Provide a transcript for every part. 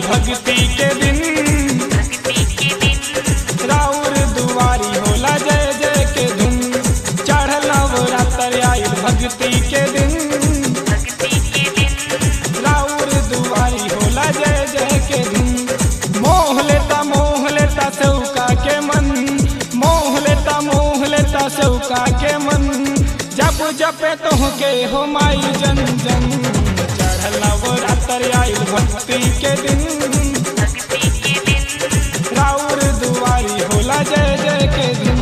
भक्ति के दिन राउर दुआरी होला जय जय के धुन चढ़ल नवरात्र आइल भक्ति के दिन राउर दुआरी होला जय जय के धुन मोह लेता मोह लेता सौका के मन मोह लेता मोह लेता सौका के मन जब जपे तोहके हो माई जन जन चढ़ल नवरात्र आइल भक्ति के दिन राउर दुआरी होला जय जय के दिन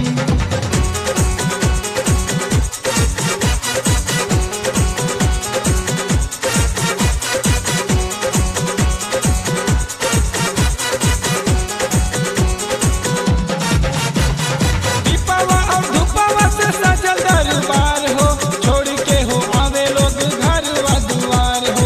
दीपवा और धूपवा से सजल दरबार हो छोड़ के हो आवे लोग घर व दुआर हो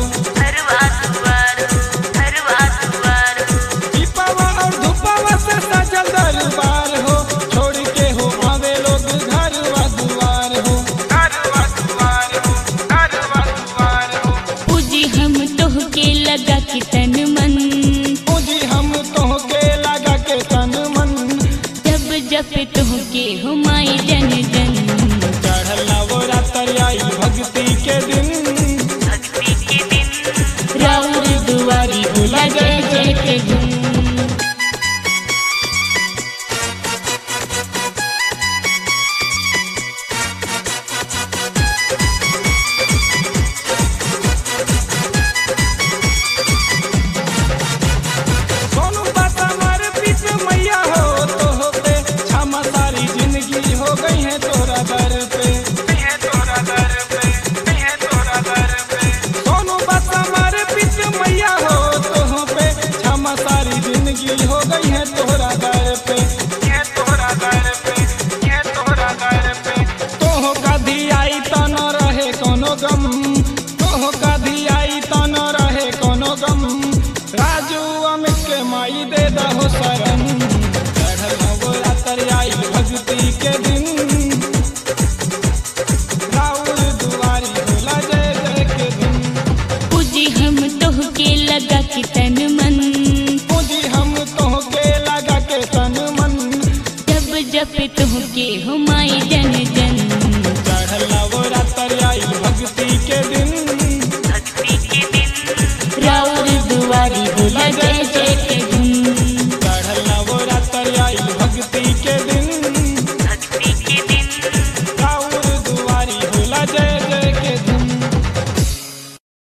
दीपवा और धूपवा से सजल दरबार हो छोड़ के हो आवे लोग घर व दुआर हो घर व दुआर हो घर व दुआर हो पूजी हम तोहके लगा के तन मन पूजी हम तोहके लगा के तन मन जब जप तोहके हो माई जन जन चढ़ल नवरात्र आई भक्ति के दिन राउर दुआरी होला जय जय के धुन सोनू बात हमारे पीछ मैया हो तो हो पे क्षमा सारी जिंदगी हो गई है तोरा दर पे तोरा दर पे तोरा दर पे सोनू बात हमारे पीछ मैया हो तो हो पे क्षमा सारी जिंदगी हो गई है तोरा दर पे तोरा दर पे तोरा दर पे तोह कधी आई तो न रहे कोनो गम तोह कधी आई तो न रहे कोनो गम राजू अमित के माई दे दहो शरण चढ़ल नवरात्र आई भक्ति के दिन राउर दुआरी होला जय जय के दिन पूजी हम तोहके लगा के तन मन पूजी हम तोहके लगा के तन मन जब जप तोहके हो माई जन जन चढ़ल नवरात्र आई भक्ति के दिन राउर दुआरी होला जय